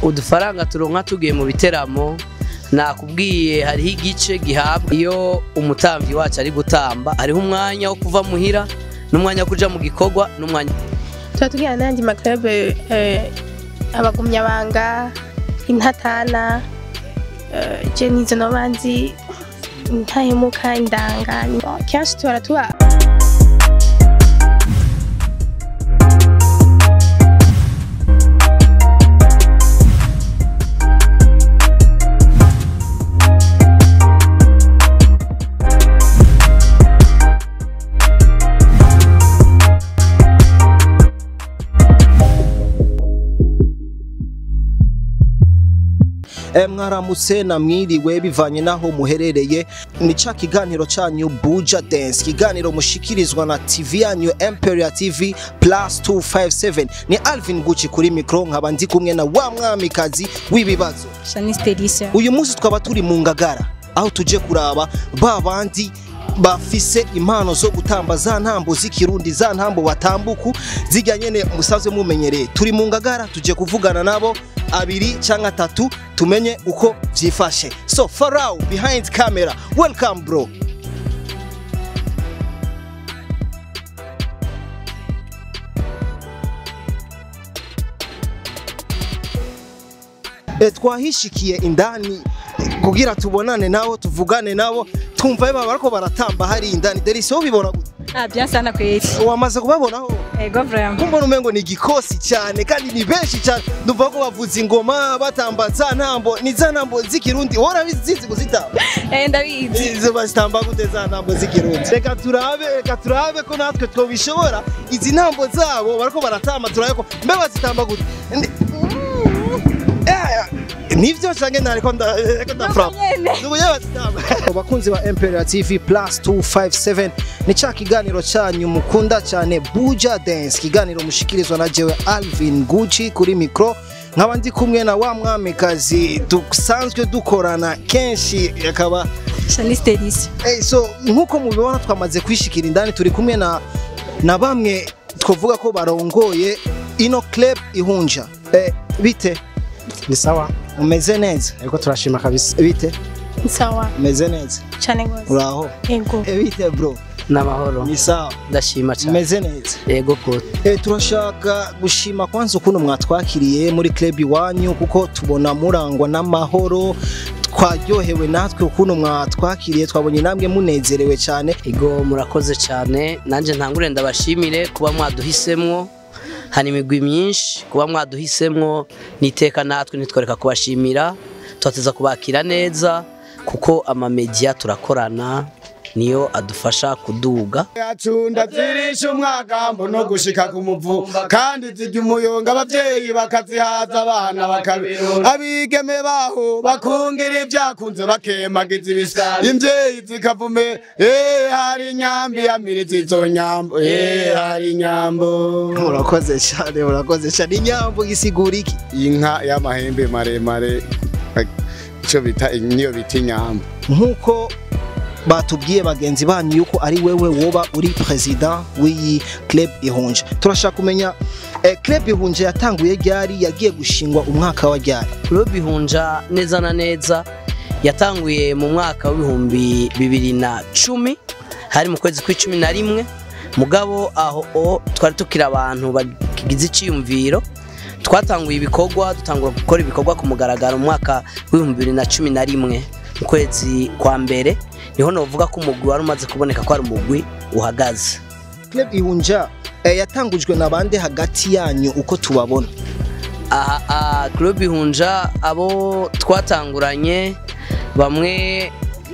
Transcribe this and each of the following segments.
udufaranga turonka tugiye mu biteramo nakubwiye hariho igice gihabwa iyo umutambyi wacu ari gutamba hariho umwanya wo kuva muhira n'umwanya wo kuja mu gikorwa n'umwanya tuba tugira n'ayandi maklube abagumyabanga intatana eh, je nizo noba nzi intahemuka indanga kenshi tuhora tuba Eh, mwaramutse na mwiriwe bivanye naho muherereye ni ca kiganiro canyu Buja Dance kiganiro mushikirizwa na TV yanyu Emperia TV plus 257 ni Alvin Gucci kuri micro nkaba ndi kumwe na wa mwamikazi w'ibibazo Shanice Delicia. uyu munsi twaba turi mu ngagara aho tuje kuraba ba bandi bafise impano zo gutamba za ntambo z'ikirundi za ntambo batambuku zijya nyene musanzwe mumenyereye turi mu ngagara tuje kuvugana nabo abiri cyangwa atatu tumenye uko vyifashe so farao behind camera welcome bro e, twahishikiye indani kugira tubonane nabo tuvugane nabo twumva baba bariko baratamba hari indani derisi wowe ubibona gute Ah, bien sana kweli. wamaze kubabonaho Ego vraiment. kumbona umengo ni igikosi cyane kandi ni benshi cyane ndumva ko bavuza ingoma batamba za ntambo ni za ntambo z'ikirundi wora bizizi kuzitamba Eh ndabizi. izo bazitamba gute za ntambo z'ikirundi reka turabe reka turabe ko natwe twobishobora izi ntambo zabo bariko baratamba turabe ko mbe bazitamba gute Ndi- Eh, nivyo canke nariko nda- reka ndafrapa bakunzi ba Imperial TV plus 257 ni ca kiganiro canyu mukunda cyane Buja Dance kiganiro mushikirizwa na jewe Alvin Gucci kuri micro nkaba ndi kumwe na wa mwamikazi dusanzwe dukorana kenshi akaba Shanice Delicia. hey, so nkuko mubibona twamaze kwishikira indani turi kumwe na na bamwe twavuga ko barongoye ino club ihunja eh, bite ni sawa umeze neza ariko turashima kabisa bite sawa umeze neza cane gose uraho ego Eh, bite bro n'amahoro ni sawa ndashima cyane umeze neza yego ko Eh, turashaka gushima kwanza ukuntu mwatwakiriye muri club iwanyu kuko tubona murangwa n'amahoro twaryohewe natwe ukuntu mwatwakiriye twabonye namwe munezerewe cyane ego murakoze cyane nanjye ntangure ndabashimire kuba mwaduhisemwo hari imigwi myinshi kuba mwaduhisemwo niteka natwe ntitworeka kubashimira tubateza kubakira neza kuko amamediya turakorana niyo adufasha kuduga yacunda zirisha umwagambo no gushika ku muvumba kandi zirya umuyonga abavyeyi bakazihaza abana bakabirura abigeme baho bakungira ivyakunze bakemagiza ibisa imvyeyi zikavume eh hari inyambi yamiriza izo nyambo eh hari inyambo murakoze cyane murakoze cyane inyambo gisigura iki inka y'amahembe maremare ico bita niyo bita inyambo nk'uko batubwiye bagenzi banyu yuko ari wewe woba uri president w'iyi club ihunje turashaka kumenya eh, club ihunje yatanguye ryari yagiye gushingwa umwaka wa ryari Club Ihunja neza na neza yatanguye mu mwaka w'ibihumbi bibiri na cumi hari mu kwezi kw'icumi na rimwe mugabo aho o twari tukiri abantu bagize iciyumviro twatanguye ibikorwa dutangura gukora ibikorwa ku mugaragaro mu mwaka w'ibihumbi bibiri na cumi na rimwe mu kwezi kwa mbere niho novuga ko umugwi wari umaze kuboneka ko ari umugwi uhagaze club ihunja eh, yatangujwe na bande hagati yanyu uko tubabona aha aha club ihunja abo twatanguranye bamwe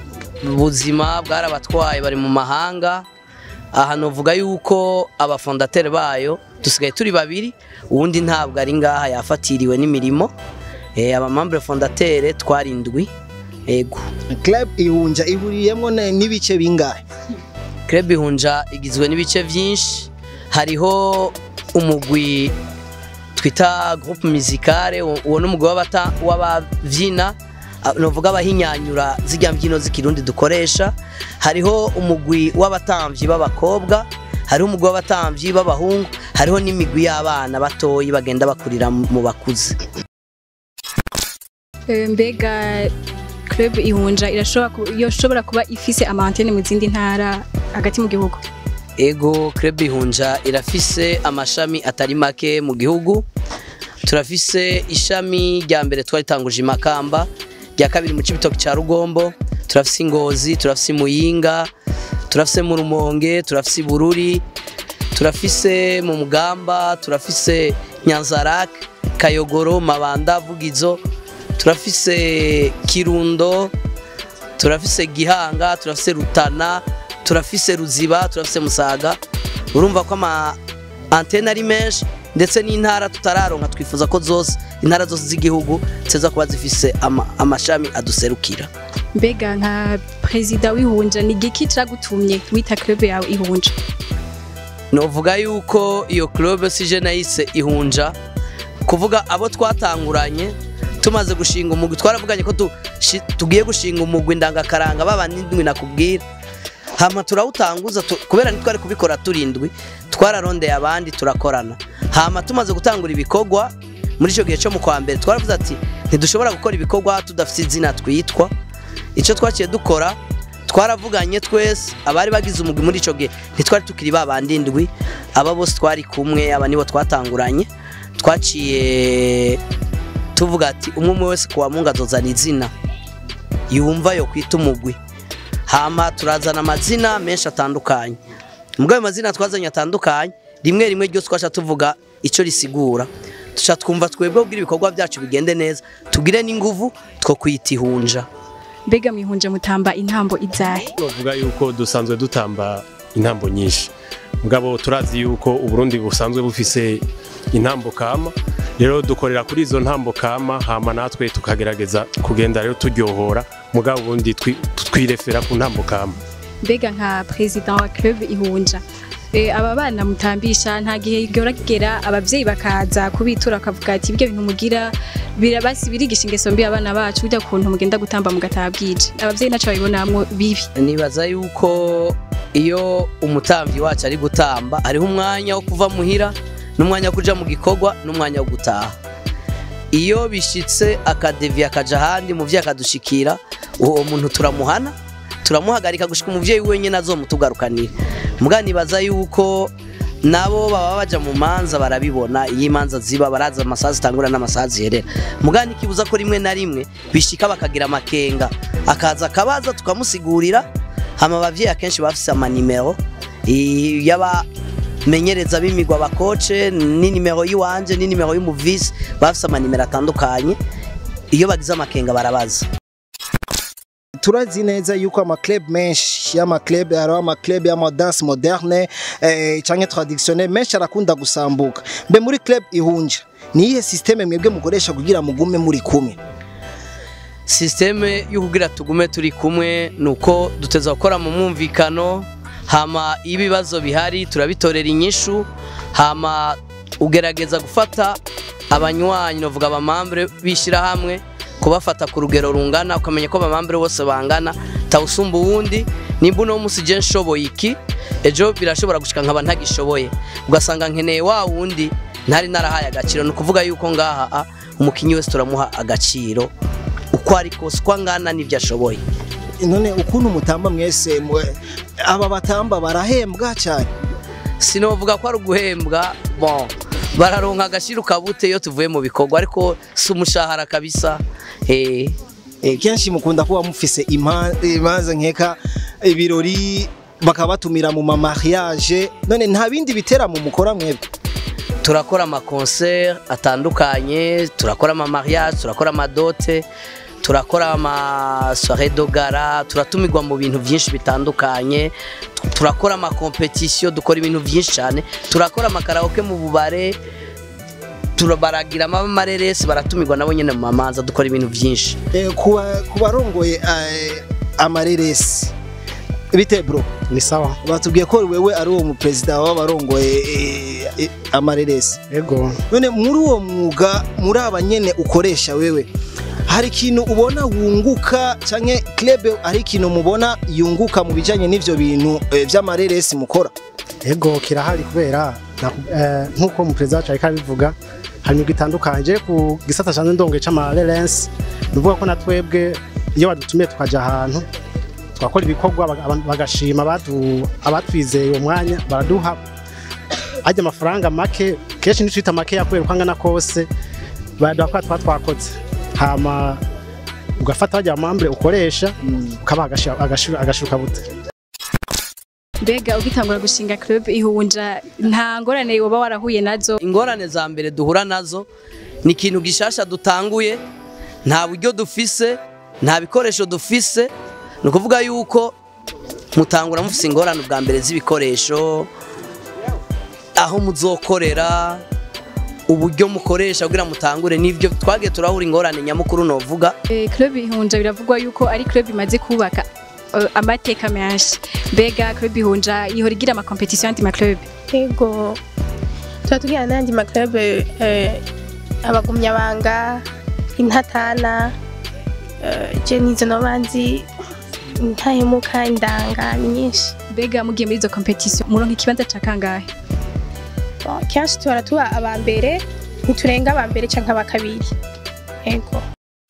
ubuzima bwarabatwaye bari mu mahanga aha novuga yuko abafondateri bayo dusigaye turi babiri uwundi ntabwo ari ngaha yafatiriwe n'imirimo Eh, abamambure fondatere twarindwi ego club ihunja ihuriyemo ne- n'ibice bingahe Club Ihunja igizwe n'ibice byinshi hariho umugwi twita groupe musicale uwo uwo ni umugwi w'abata- w'abavyina ah, novuga abahinyanyura zirya mbyino z'ikirundi dukoresha hariho umugwi w'abatamvyi b'abakobwa hariho umugwi w'abatamvyi b'abahungu hariho n'imigwi y'abana batoyi bagenda bakurira mu bakuze Eh, mbega club ihunja irashobora ku- yoshobora kuba ifise ama antenne mu zindi ntara hagati mu gihugu ego club ihunja irafise amashami atari make mu gihugu turafise ishami rya mbere twaritanguje i makamba rya kabiri mu cibitoki ca rugombo turafise ingozi turafise muyinga turafise mu rumonge turafise bururi turafise mu mugamba turafise nyanzarak kayogoro mabanda vugizo turafise kirundo turafise gihanga turafise rutana turafise ruziba turafise musaga urumva ko ama antene ari menshi ndetse n'intara tutararonka twifuza ko zose intara zose z'igihugu ziteza kuba zifise ama, amashami aduserukira mbega nka perezida w'ihunja ni igiki cagutumye wita club yawe ihunja novuga yuko iyo club sije nayise ihunja kuvuga abo twatanguranye tumaze gushinga umugwi twaravuganye ko tu- shi- tugiye gushinga umugwi ndangakaranga baba n'indwi nakubwira hama turawutanguza tu- kubera ntitwari kubikora turindwi twararondeye abandi turakorana hama tumaze gutangura ibikorwa muri icyo gihe cyo mu kwa mbere twaravuze ati ntidushobora gukora ibikorwa tudafite izina twitwa icyo twaciye dukora twaravuganye twese abari bagize umugwi muri icyo gihe ntitwari tukiri ba bandi indwi aba bose twari kumwe aba nibo twatanguranye twaciye tuvuga ati umwe umwe wese kuwa mungu azozana izina yumva yo kwita umugwi hama turazana amazina menshi atandukanye muri ayo mazina twazanye atandukanye rimwe rimwe ryose twasha tuvuga icyo risigura tuca twumva twebwe kugira ibikorwa byacu bigende neza tugire n'inguvu two kwita ihunja mbega mwihunja mutamba intambo izahe bavuga yuko dusanzwe dutamba intambo nyinshi mugabo turazi yuko uburundi busanzwe bufise intambo kama rero dukorera kuri izo ntambo kama hama natwe tukagerageza kugenda rero turyohora mugabo ubundi twi- twirefera ku ntambo kama mbega nka perezida wa club ihunja Eh, aba bana mutambisha nta gihe gihora kigera abavyeyi bakaza kubitura bakavuga ati ibyo bintu mugira birabasi birigisha ingeso mbi abana bacu burya kuntu mugenda gutamba mugataha bwije abavyeyi naco babibonamwo bibi nibaza yuko iyo umutamvyi wacu ari gutamba hariho umwanya wo kuva muhira n'umwanya wo kuja mu gikorwa n'umwanya wo gutaha iyo bishitse akadevi akaja ahandi umuvyeyi akadushikira uwo muntu turamuhana turamuhagarika gushika umuvyeyi wenyine azomutugarukanira muga nibaza yuko nabo baba baja mu manza barabibona iyo imanza ziba baraza amasaha zitangura n'amasaha ziherera muga ntikibuza ko rimwe na rimwe bishika bakagira amakenga akaza akabaza tukamusigurira hama abavyeyi akenshi bafise amanimero i- y'abamenyereza b'imigwa abakoce n'inimero y'iwanje n'inimero y'umuvisi bafise amanimero atandukanye iyo bagize amakenga barabaza turazi neza yuko amaclub menshi y'amaclub hariho amaclub y'amadanse moderne eh, canke traditionnel menshi arakunda gusambuka mbe muri club ihunja ni iyihe systeme mwebwe mukoresha kugira mugume muri kumwe sisiteme yo kugira tugume turi kumwe ni uko duteza gukora mu mwumvikano hama iyo ibibazo bihari turabitorera inyishu hama ugerageza gufata abanywanyi novuga abamambure bishyira hamwe kubafata ku rugero rungana ukamenya ko abamambure bose bangana tawusumba uwundi nimba uno munsi je nshoboye iki ejo birashobora gushika nkaba ntagishoboye ugasanga nkeneye wa wundi ntari narahaye agaciro ni ukuvuga yuko ngaha a, umukinyi wese turamuha agaciro uko ari kose uko angana n'ibyo ashoboye none ukuntu mutamba mwese mwe- aba batamba barahembwa cyane sinovuga ko ari uguhembwa bon bararonka agashira ukabute iyo tuvuye mu bikorwa ariko si umushahara kabisa eh Eh, kenshi mukunda kuba mufise ima- imanza nkeka ibirori bakaba batumira mu mamariage none nta bindi biteramo mukora mwebwe turakora amakoncert atandukanye turakora amamariage turakora amadote turakora amasoire dogara turatumirwa mu bintu byinshi bitandukanye tu- turakora amakompetisiyo dukora ibintu byinshi cyane turakora amakaraoke mu bubare turabaragira amareresi baratumirwa nabo nyine mu mamanza dukora ibintu byinshi Eh, kuba- ku barongoye eh, amareresi bite bro ni sawa batubwiye ko wewe ari uwo muperezida w'abarongoye eh, eh, amareresi ego none muri uwo mwuga muri aba nyene ukoresha wewe hari ikintu ubona wunguka canke club hari ikintu mubona yunguka mu bijanye n'ivyo bintu eh, vy'amareresi mukora ego kirahari kubera naku- eh, nk'uko umuperezida wacu ariko abivuga hari imigwi itandukanye je ku gisata canje ndongoye c'amarerensi nuvuga ko na twebwe iyo badutumiye tukaja ahantu twakora ibikorwa baga- abantu bagashima abatu- abatwizeye uwo mwanya baraduha ajya amafaranga make kenshi ntitwita make kubera uko angana kose baraduha kwa twa twakoze hama ugafata bajya amambure ukoresha ukabaha agashira- agashira- agashiruka bute mbega ugitangura gushinga club ihunja nta ngorane woba warahuye nazo ingorane za mbere duhura nazo ni ikintu gishasha dutanguye nta buryo dufise nta bikoresho dufise ni ukuvuga yuko mutangura mufise ingorane ubwa mbere z'ibikoresho aho muzokorera uburyo mukoresha kugira mutangure nivyo twagiye turahura ingorane nyamukuru novuga Eh, club ihunja biravugwa yuko ari club imaze kubaka eh, amateka menshi mbega club ihunja ihora igira ama competition anti ma club yego tuba tugira n'ayandi maklabe eh, abagumyabanga intatana eh, je nizo nobanzi ntahemuka indanga ni nyinshi mbega mugiye muri izo competition muronka ikibanza ca kangahe Bon, kenshi tuhora tuba aba mbere ntiturenga aba mbere canke aba kabiri yego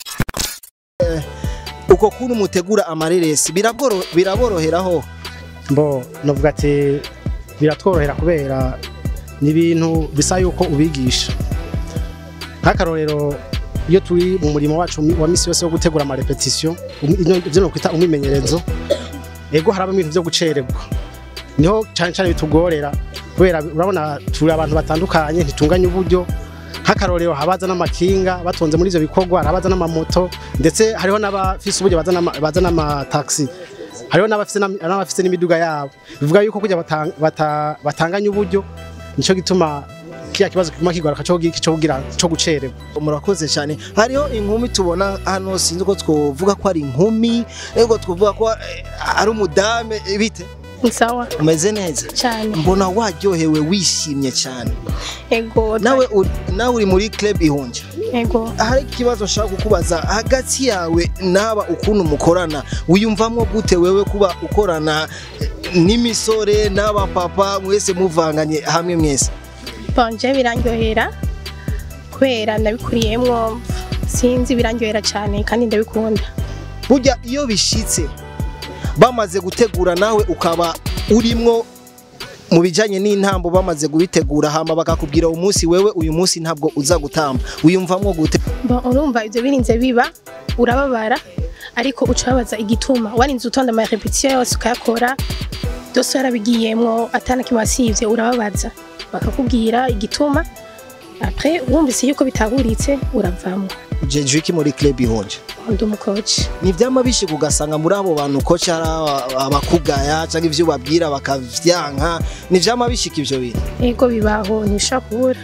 uko kuntu mutegura amareresi biraboro- biraboroheraho mbo novuga ati biratworohera kubera ni ibintu bisa yuko ubigisha nk'akarorero iyo turi mu murimo wacu wa misi yose wo gutegura amarepetisiyo ibyo nokwita umwimenyerezo ego harabamo ibintu byo gucererwa niho cyane cyane bitugorera kubera urabona turi abantu batandukanye ntitunganye uburyo nk'akarorero habaza n'amakinga batonze muri ivyo bikorwa harabaza n'amamoto ndetse hariho n'abafise uburyo baza n'ama- baza n'amataxi hariho n'abafise n'am- n'abafise n'imiduga yabo bivuga yuko kugira batang- bata- batanganye uburyo nico gituma kiya kibazo kiguma kigaruka cyo gi- cyo kugira cyo gucererwa murakoze cyane hariho inkumi tubona hano sinzi ko twovuga ko ari inkumi ego twovuga ko eh, ari umudame eh, bite ni sawa umeze neza cyane mbona waryohewe wishimye cyane yego nawe uri- nawe uri muri club ihunja yego hari ikibazo nshaka kukubaza hagati yawe n'aba ukuntu mukorana wiyumvamo gute wewe kuba ukorana eh, n'imisore n'abapapa mwese muvanganye hamwe mwese bonje birandyohera kubera nabikuriyemwo sinzi birandyohera cyane kandi ndabikunda burya iyo bishitse bamaze gutegura nawe ukaba urimwo mu bijyanye n'intambo bamaze kubitegura hama bakakubwira umunsi wewe uyu munsi ntabwo uza gutamba wiyumvamo gute Bon, urumva ibyo birinze biba urababara ariko ucabaza igituma warinze utonda ama repetition yose ukayakora byose warabigiyemwo atana kimwe wasivye urababaza bakakubwira igituma après wumvise yuko bitahuritse uravamo jeje iki muri club ihunja ndi umukoci ni ibyama bishika ugasanga muri abo bantu koci hari aba- abakugaya cyangwa ibyo ubabwira bakavyanka ni ivyama bishika ivyo bintu ego bibaho ntibishobora kubura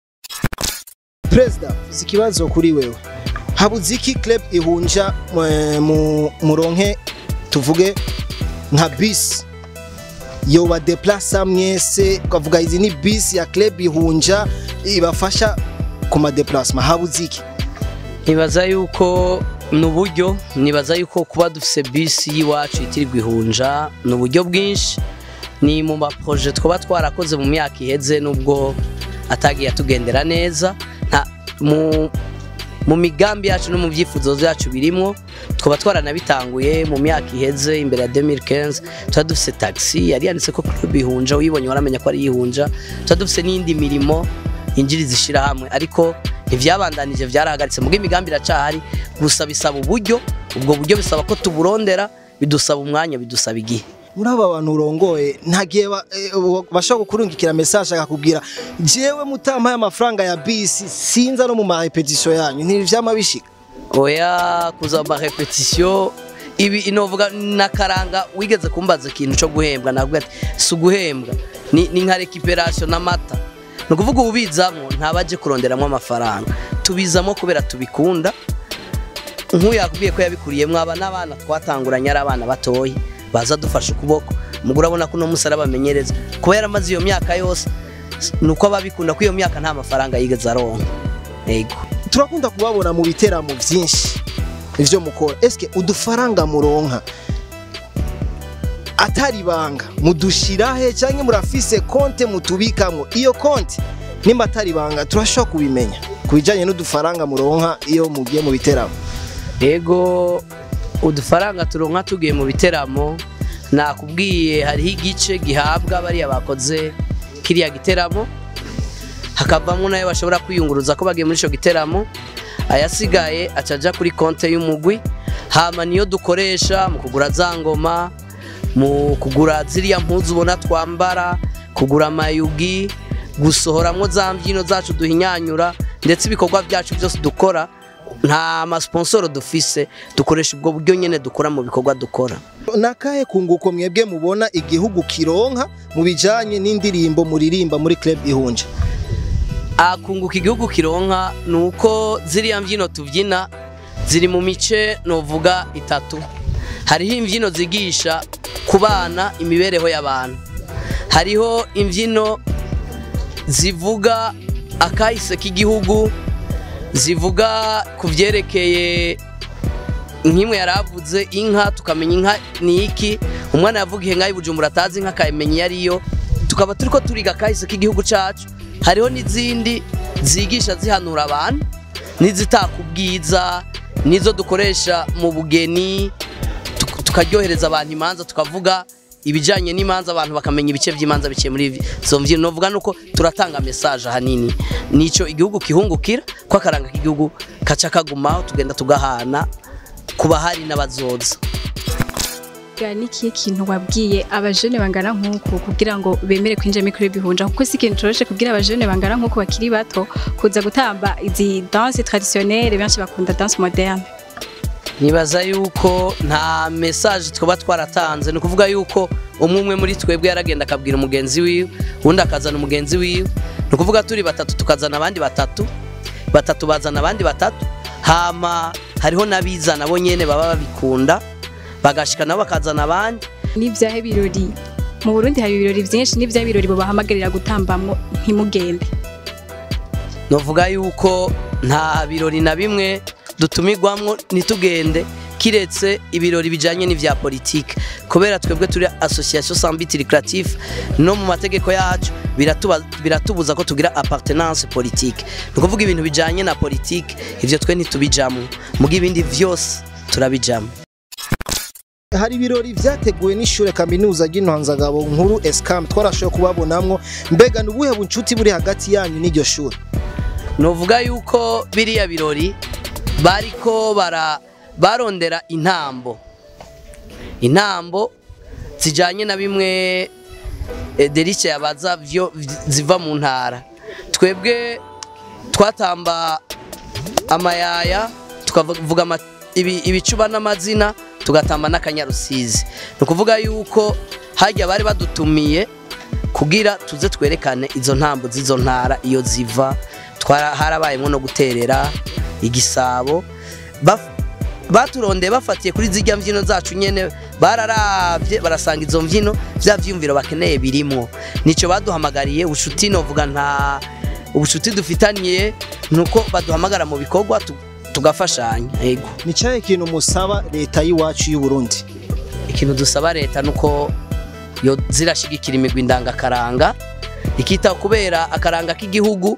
perezida uzi ikibazo kuri wewe habuze iki club ihunja mu- mu- muronke tuvuge nka bisi yoba deplasa mwese ukavuga izi ni bisi ya club ihunja ibafasha ku madeplasma habuze iki nibaza yuko ni uburyo nibaza yuko kuba dufise bisi y'iwacu itirirwa ihunja ni uburyo bwinshi ni mu maproje twaba twarakoze mu myaka iheze nubwo atagiye atugendera neza nta mu mu migambi yacu no mu byifuzo byacu birimo twaba twaranabitanguye mu myaka iheze imbere ya 2015 tuba dufise taxi yari yanditse ko club ihunja uyibonye waramenya ko ari ihunja tuba dufise n'indi mirimo injiriza ishirahamwe ariko ivyabandanije vyarahagaritse mugo imigambi iracahari gusa bisaba uburyo ubwo buryo bisaba ko tuburondera bidusaba umwanya bidusaba igihe muri aba bantu urongoye nta gihe ba- eh, bashobora kukurungikira message akakubwira jewe mutampaye amafaranga ya bisi sinza no mu marepetition yanyu ntivyama bishika oya kuza ma repetition ibi inovuga nakaranga wigeze kumbaza ikintu cyo guhembwa navuga ati si uguhembwa ni, ni nka recuperation n'amata ni ukuvuga ubizamo ntabaje kuronderamo amafaranga tubizamo kubera tubikunda nk'uyu yakubwiye ko yabikuriyemo aba n'abana twatanguranye ari abana batoya baza dufashe ukuboko umugore urabona ko uno munsi arabamenyereza kuba yaramaze iyo myaka yose ni uko ababikunda ko iyo myaka nta mafaranga yigeze aronka yego turakunda kubabona mu biteramo byinshi ivyo mukora eske udufaranga muronka atari banga mudushirahe cyangwa murafise konte mutubikamo iyo konte nimba atari ibanga turashobora kubimenya ku bijyanye n'udufaranga muronka iyo mugiye mu biteramo Ego udufaranga turonka tugiye mu biteramo nakubwiye hariho igice gihabwa bariya bakoze kiriya giteramo hakavamo nayo bashobora kwiyunguruza ko bagiye muri icyo giteramo ayasigaye acaja kuri konte y'umugwi hama niyo dukoresha mu kugura za ngoma mu kugura ziriya mpuzu ubona twambara kugura amayugi gusohoramwo za mbyino zacu duhinyanyura ndetse ibikorwa byacu byose dukora nta masponsoro dufise dukoresha ubwo buryo nyene dukora mu bikorwa dukora nakahe kunguko mwebwe mubona igihugu kironka mu bijyanye n'indirimbo muririmba muri club ihunja akunguka igihugu kironka ni uko ziriya mbyino tubyina ziri mu mice novuga itatu hariho imbyino zigisha ku bana imibereho y'abantu hariho imbyino zivuga akahise k'igihugu zivuga ku byerekeye nk'imwe yari avuze inka tukamenya inka ni iki umwana yavuga inka y'ubujumbura atazi inka akayimenya iyo ariyo tukaba turi ko turiga akahise k'igihugu cyacu hariho n'izindi zigisha zihanura abantu n'izitaka ubwiza n'izo dukoresha mu bugeni tuk- tukaryohereza abantu imanza tukavuga ibijyanye n'imanza abantu bakamenya ibice by'imanza biciye muri izo mbyino novuga nuko turatanga mesaje ahanini nicyo igihugu kihungukira ko akaranga k'igihugu kaca kagumaho tugenda tugahana ku bahari n'abazoza Ga nikihe kintu wabwiye abajene bangana nk'uku kugira ngo bemere kwinjira muri club ihunja kuko si ikintu coroshe kugira abajene bangana nk'uku bakiri bato kuza gutamba izi danse traditionnelle benshi bakunda danse moderne nibaza yuko nta mesaje twaba twaratanze ni ukuvuga yuko umwe umwe muri twebwe yaragenda akabwira umugenzi wiwe undi akazana umugenzi wiwe ni ukuvuga turi batatu tukazana abandi batatu batatu bazana abandi batatu hama hariho n'abizana bo nyene baba babikunda bagashika nabo bakazana abandi n'ivyahe birori mu Burundi hari ibirori vyinshi n'ivyahe birori bobahamagarira gutambamwo ntimugende novuga yuko nta birori na bimwe dutumirwamwo ntitugende kiretse ibirori bijanye n'ivya politike kubera twebwe turi association sambitiri creative no mu mategeko yacu biratuba- biratubuza ko tugira appartenance politique ni ukuvuga ibintu bijanye na politike ivyo twe ntitubijamwo muga ibindi vyose turabijamwo hari ibirori vyateguwe n'ishure kaminuza ry'intwanzagabo nkuru escam twarashoboye kubabonamwo mbega ni ubuhe bunshuti buri hagati yanyu n'iryo shure novuga yuko biriya birori bariko bara barondera intambo intambo zijanye na bimwe eh, Delice yabaza vyo ziva mu ntara twebwe twatamba amayaya tukavuga ama- ibi- ibicuba n'amazina tugatamba n'akanyarusizi ni ukuvuga yuko hajya bari badutumiye kugira tuze twerekane izo ntambo z'izo ntara iyo ziva twara harabayemo no guterera igisabo Baf- baturondeye bafatiye kuri zijya mbyino zacu nyene bararavye barasanga izo mbyino vya vyumviro bakeneye birimwo nico baduhamagariye ubucuti novuga nta ubucuti dufitaniye nuko baduhamagara mu bikorwa tu- tugafashanya yego ni cyahe ikintu musaba leta y'iwacu y'u Burundi ikintu dusaba leta nuko yo zirashigikira imigwi ndangakaranga ikita kubera akaranga k'igihugu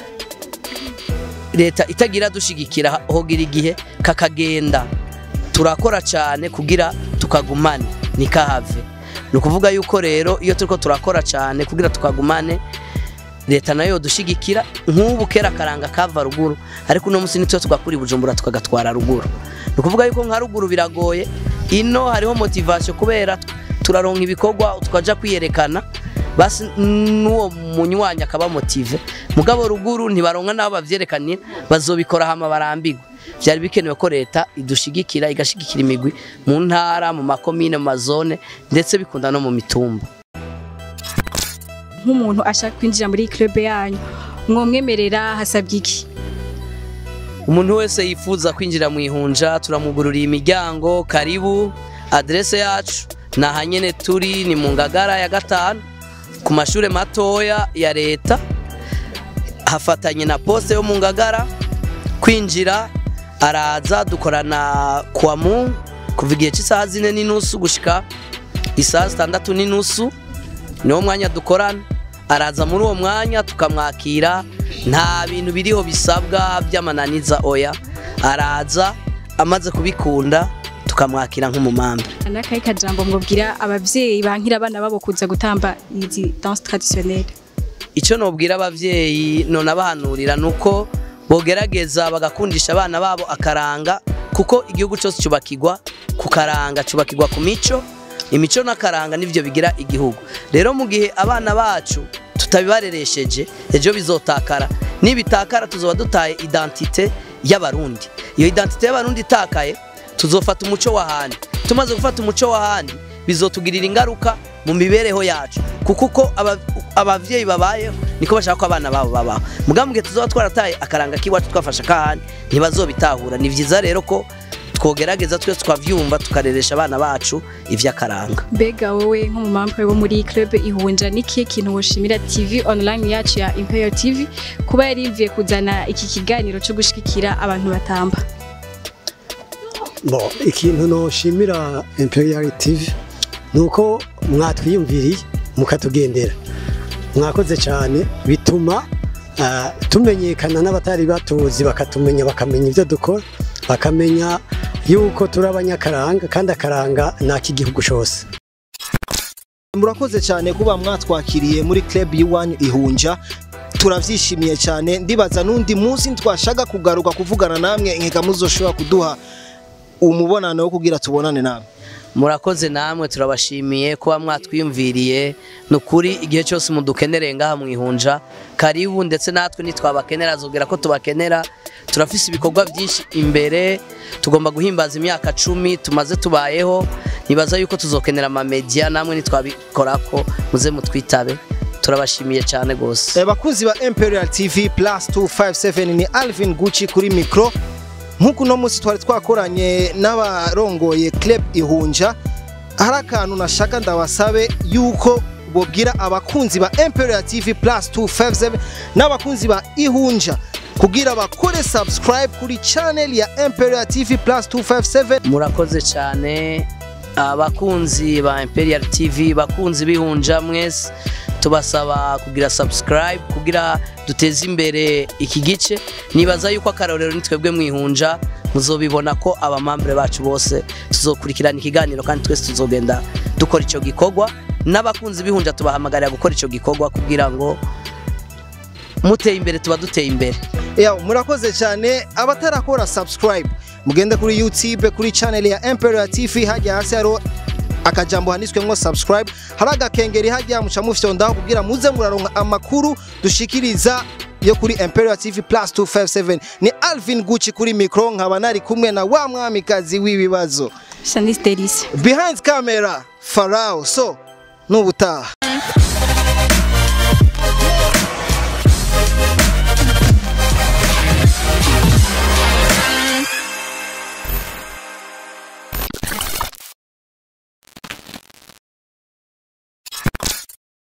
leta itagira dushigikira hogira igihe kakagenda turakora cyane kugira tukagumane nikahave ni ukuvuga yuko rero iyo turiko turakora cyane kugira tukagumane leta nayo dushigikira nk'ubu kera akaranga kava ruguru ariko uno munsi nitwe tugakura i bujumbura tukagatwara ruguru ni ukuvuga yuko nka ruguru biragoye ino hariho motivation kubera turaronka ibikorwa tukaja kwiyerekana basi n'uwo munywanyi akaba motive mugabo ruguru ntibaronka n'abo bavyerekaniye bazobikora hama barambigwe vyari bikenewe ko leta idushigikira igashigikira imigwi mu ntara mu makomine mu mazone ndetse bikunda no mu mitumba nk'umuntu ashaka kwinjira muri club yanyu mwomwemerera hasabye iki umuntu wese yifuza kwinjira mu ihunja turamugururiye imiryango karibu adrese yacu ni ahanyene turi ni mu ngagara ya gatanu ku mashuri matoya ya leta hafatanye na poste yo mu ngagara kwinjira araza dukorana kuwa mu kuva igihe cy'isaha zine n'inusu gushika isaha zitandatu n'inusu niwo mwanya dukorana araza muri uwo mwanya tukamwakira nta bintu biriho bisabwa by'amananiza oya araza amaze kubikunda tukamwakira nk'umumambe n'akahe kajambo mwubwira abavyeyi bankira abana babo kuza gutamba izi danse traditionnelle icyo nubwira ababyeyi none abahanurira ni uko bogerageza bagakundisha abana babo akaranga kuko igihugu cyose cyubakirwa ku karanga cyubakirwa ku mico imico n'akaranga nibyo bigira igihugu rero mu gihe abana bacu tutabibareresheje ejo bizotakara nibitakara tuzoba dutaye identite y'abarundi iyo identite y'abarundi itakaye tuzofata umuco w'ahandi tumaze gufata umuco w'ahandi bizotugirira ingaruka mu mibereho yacu kuko uko aba- abavyeyi babayeho niko bashaka ko abana babo babaho mugabo mu gihe tuzoba twarataye akaranga k'iwacu twafashe akahandi ntibazobitahura ni vyiza rero ko twogerageza twese twavyumva tukareresha abana bacu ivy'akaranga mbega wowe nk'umumampe wo muri club ihunja n'ikihe kintu woshimira tv online yacu ya imperial tv kuba yarimviye kuzana iki kiganiro cyo gushigikira abantu batamba Bo, ikintu noshimira Imperial TV nuko mwatwiyumviriye mukatugendera mwakoze cyane bituma ah, tumenyekana n'abatari batuzi bakatumenya bakamenya ibyo dukora bakamenya yuko turi abanyakaranga kandi akaranga ni ak'igihugu cyose murakoze cyane kuba mwatwakiriye muri club y'iwanyu ihunja turavyishimiye cyane ndibaza n'undi munsi twashaka kugaruka kuvugana namwe nkeka muzoshobora kuduha umubonano wo kugira tubonane namwe murakoze namwe turabashimiye kuba mwatwiyumviriye ni ukuri igihe cyose mudukenereye ngaha mwihunja karibu ndetse natwe nitwabakenera zubwira ko tubakenera turafise ibikorwa byinshi imbere tugomba guhimbaza imyaka cumi tumaze tubayeho nibaza yuko tuzokenera amamedia namwe nitwabikorako muze mutwitabe turabashimiye cyane rwose Eh, bakunzi ba Imperial TV plus 257 ni Alvin Gucci kuri micro nk'uko uno munsi twari twakoranye n'abarongoye club ihunja hari akantu nashaka ndabasabe yuko bobwira abakunzi ba Imperial TV plus 257 n'abakunzi ba ihunja kugira bakore subscribe kuri channel ya Imperial TV plus 257 murakoze cyane abakunzi ba Imperial TV bakunzi bihunja mwese tubasaba kugira subscribe kugira duteze imbere iki gice nibaza yuko akarorero ni twebwe mwihunja muzobibona ko abamambure bacu bose tuzokurikirana ikiganiro kandi twese tuzogenda dukora icyo gikorwa n'abakunzi bihunja tubahamagarira gukora icyo gikorwa kugira ngo muteye imbere tuba duteye imbere Yaw, murakoze cyane abatarakora subscribe mugende kuri YouTube kuri channel ya Imperial TV hajya hasi hariho akajambo handitswemo subscribe hari agakengeri hajya muca mufyondaho kugira muze muraronka amakuru dushikiriza yo kuri Imperial TV plus 257 ni Alvin Gucci kuri micro nkaba nari kumwe na wa mwamikazi w'ibibazo Shanice Delice behind camera Farao so nubutaha